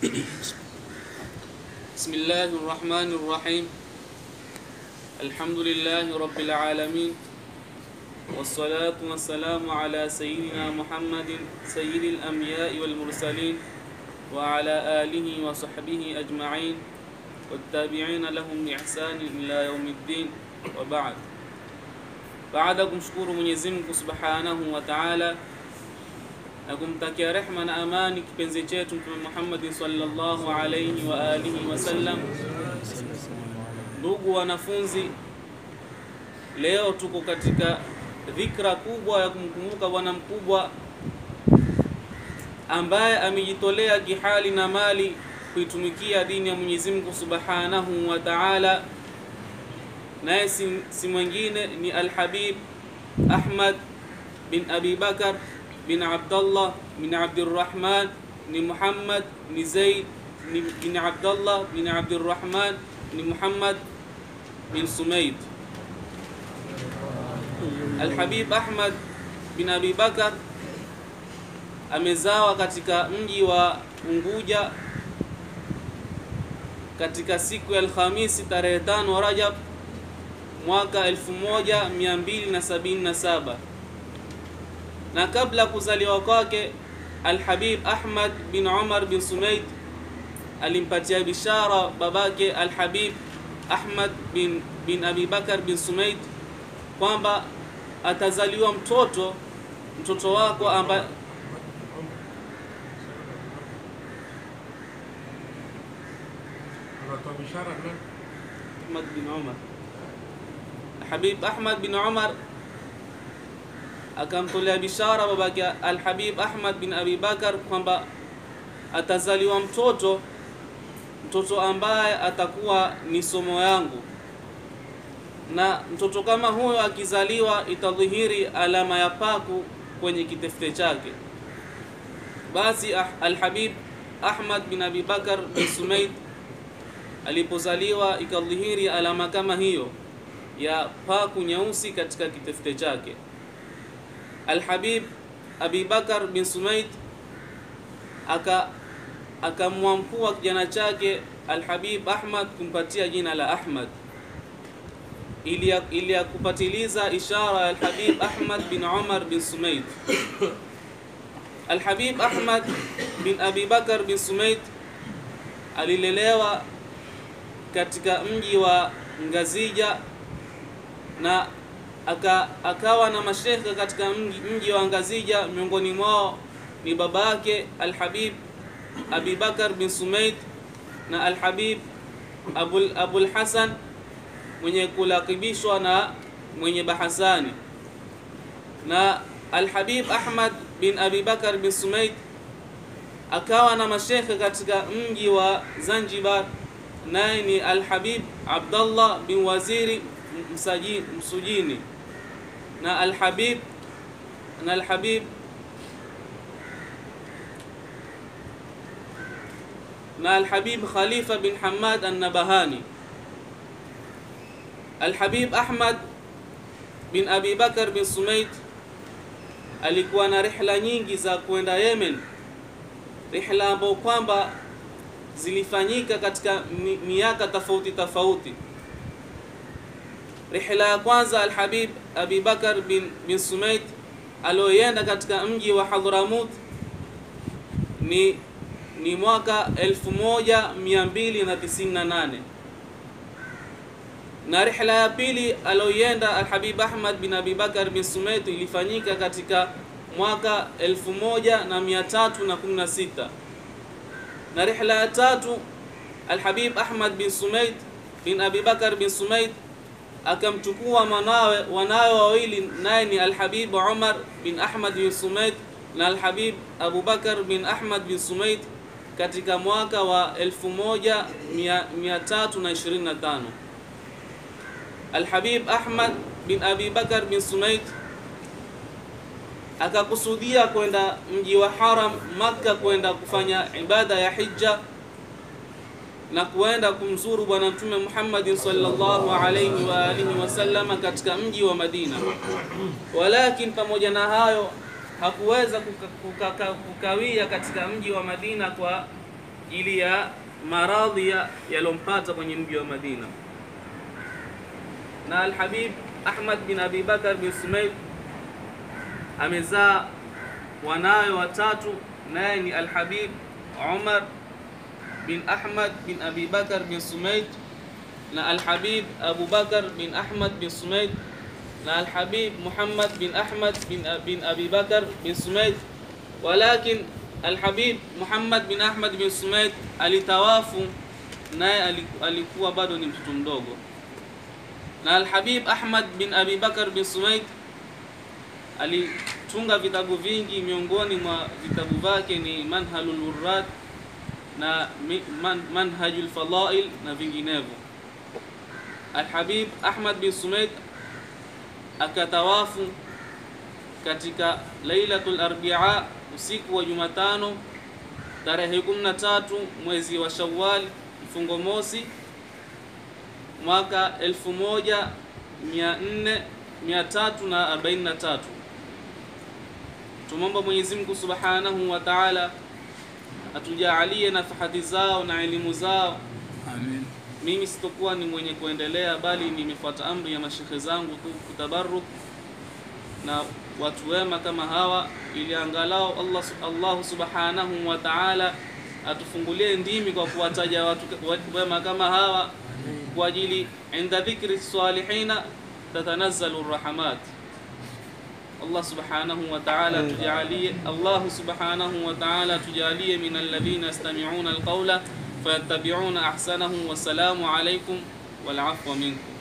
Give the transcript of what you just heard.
بسم الله الرحمن الرحيم الحمد لله رب العالمين والصلاة والسلام على سيدنا محمد سيد الأنبياء والمرسلين وعلى آله وصحبه أجمعين والتابعين لهم بإحسان إلى يوم الدين وبعد baada ya kumshukuru Mwenyezi Mungu Subhanahu wa Ta'ala na kumtakia rehma na amani kipenzi chetu Mtume Muhammad sallallahu alayhi wa alihi wasallam. Ndugu wanafunzi, leo tuko katika dhikra kubwa ya kumkumbuka bwana mkubwa ambaye amejitolea kihali na mali kuitumikia dini ya Mwenyezi Mungu Subhanahu wa Ta'ala naye si, si mwingine ni Alhabib Ahmad bin Abi Bakar bin Abdullah bin Abdurrahman ni Muhammad ni Zaid ni bin Abdullah bin Abdurrahman ni Muhammad bin Sumaid. Alhabib Ahmad bin Abi Bakar amezawa katika mji wa Unguja katika siku ya Alhamisi tarehe tano Rajab mwaka 1277 na kabla kuzaliwa kwake Alhabib Ahmad bin Umar bin Sumaid alimpatia bishara babake Alhabib Ahmad bin, bin Abi Bakar bin Sumaid kwamba atazaliwa mtoto mtoto wako ambaye Ahmad bin Umar Habib Ahmad bin Umar akamtolea bishara babake Al-Habib Ahmad bin Abi Bakar kwamba atazaliwa mtoto mtoto ambaye atakuwa ni somo yangu, na mtoto kama huyo akizaliwa itadhihiri alama ya paku kwenye kitefute chake. Basi Al-Habib Ahmad bin Abi Bakar bin Sumaid alipozaliwa ikadhihiri alama kama hiyo ya paku nyeusi katika kitefute chake. Alhabib Abi Bakar bin Sumaid aka akamwamkua kijana chake Alhabib Ahmad kumpatia jina la Ahmad ili ili ya kupatiliza ishara ya Alhabib Ahmad bin Umar bin Sumaid. Alhabib Ahmad bin Abi Bakar bin Sumaid alilelewa katika mji wa Ngazija na aka, akawa na mashekhe katika mji, mji wa Ngazija. Miongoni mwao ni baba yake Alhabib Abi Bakar bin Sumaid na Alhabib Abul, Abul Hasan mwenye kulakibishwa na mwenye bahasani, na Alhabib Ahmad bin Abi Bakar bin Sumaid akawa na mashekhe katika mji wa Zanzibar, naye ni Alhabib Abdallah bin Waziri Msaji, Msujini na Alhabib na Alhabib na Alhabib Khalifa bin Hamad An-Nabahani. Alhabib Ahmad bin Abi Bakar bin Sumaid alikuwa na rihla nyingi za kwenda Yemen, rihla ambayo kwamba zilifanyika katika miaka tofauti tofauti. Rihla ya kwanza Alhabib Abi Bakar bin, bin Sumaid alioyenda katika mji wa Hadhramut ni, ni mwaka 1298 na rihla ya pili alioyenda Alhabib Ahmad bin Abi Bakar bin Sumaid ilifanyika katika mwaka 1316 na rihla ya tatu Alhabib Ahmad bin Sumaid bin Abi Bakar bin Sumaid akamchukua mwanawe wanawe wawili naye ni Alhabib Umar bin Ahmad bin Sumaid na Alhabib Abu Bakar bin Ahmad bin Sumaid katika mwaka wa 1325. Alhabib Ahmad bin Abi Bakar bin Sumaid akakusudia kwenda mji wa Haram Makka kwenda kufanya ibada ya hija na kuenda kumzuru Bwana Mtume Muhammad sallallahu alayhi wa alihi wasallama katika mji wa Madina. Walakin pamoja na hayo hakuweza kuka, kuka, kukawia katika mji wa Madina kwa ili ya maradhi yalompata kwenye mji wa Madina. Na Alhabib Ahmad bin Abi Bakar bin Sumaid amezaa wanawe watatu, naye ni Alhabib Umar bin Ahmad bin Abi Bakar bin Sumaid na Alhabib Abu Bakar bin Ahmad bin Sumaid na Alhabib Muhammad bin Ahmad bin, bin Abi Bakar bin Sumaid, walakin Alhabib Muhammad bin Ahmad bin Sumaid alitawafu, naye alikuwa bado ni mtoto mdogo. Na Alhabib Ahmad bin Abi Bakar bin Sumaid alitunga vitabu vingi, miongoni mwa vitabu vyake ni Manhalul Wurrad na man, Manhajul Fadail na vinginevyo. Alhabib Ahmad bin Sumaid akatawafu katika Lailatul Arbia, usiku wa Jumatano tarehe 13 mwezi wa Shawwal mfungo mosi mwaka 1443. Tumomba Mwenyezi Mungu Subhanahu wa Ta'ala atujaalie nafahati zao na elimu zao. Amin. Mimi sitokuwa ni mwenye kuendelea, bali nimefuata amri ya mashekhe zangu tu kutabaruk na watu wema kama hawa, ili angalau Allah, Allah subhanahu wa ta'ala atufungulie ndimi kwa kuwataja watu wema kama hawa, kwa ajili inda dhikri salihina tatanazzalu rahmat. Allah subhanahu wa ta'ala tujalie, Allah subhanahu wa ta'ala tujalie min alladhina yastami'una alqawla fayattabi'una ahsanahu. Wassalamu alaykum wal afwa minkum.